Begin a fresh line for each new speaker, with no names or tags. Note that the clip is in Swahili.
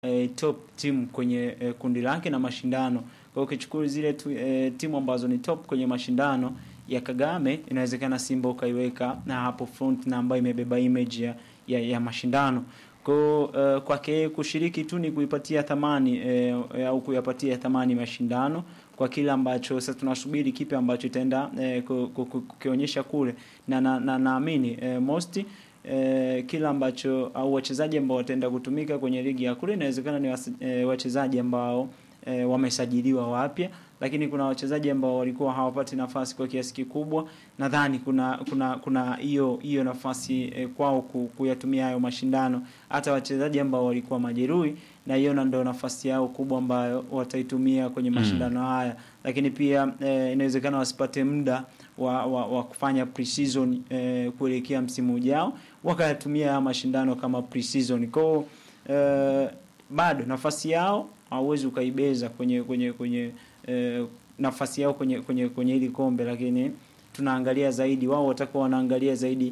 eh, top team kwenye eh, kundi lake na mashindano. Kwa hiyo ukichukua zile tu, eh, timu ambazo ni top kwenye mashindano ya Kagame, inawezekana Simba ukaiweka na hapo front na ambayo imebeba image ya, ya, ya mashindano kwa uh, kwake kushiriki tu ni kuipatia thamani eh, au kuyapatia thamani mashindano kwa kile ambacho sasa tunasubiri kipi ambacho itaenda eh, kukionyesha kule na naamini na, naamini eh, most eh, kila ambacho au wachezaji ambao wataenda kutumika kwenye ligi ya kule inawezekana ni wasi- eh, wachezaji ambao eh, wamesajiliwa wapya lakini kuna wachezaji ambao walikuwa hawapati nafasi kwa kiasi kikubwa. Nadhani kuna kuna kuna hiyo hiyo nafasi eh, kwao ku- kuyatumia hayo mashindano, hata wachezaji ambao walikuwa majeruhi, na hiyo na ndio nafasi yao kubwa ambayo wataitumia kwenye mashindano haya. Lakini pia eh, inawezekana wasipate muda wa, wa, wa kufanya pre-season eh, kuelekea msimu ujao, wakayatumia haya mashindano kama pre-season kwao eh, bado nafasi yao hauwezi ukaibeza kwenye kwenye kwenye eh, nafasi yao kwenye kwenye kwenye hili kombe, lakini tunaangalia zaidi, wao watakuwa wanaangalia zaidi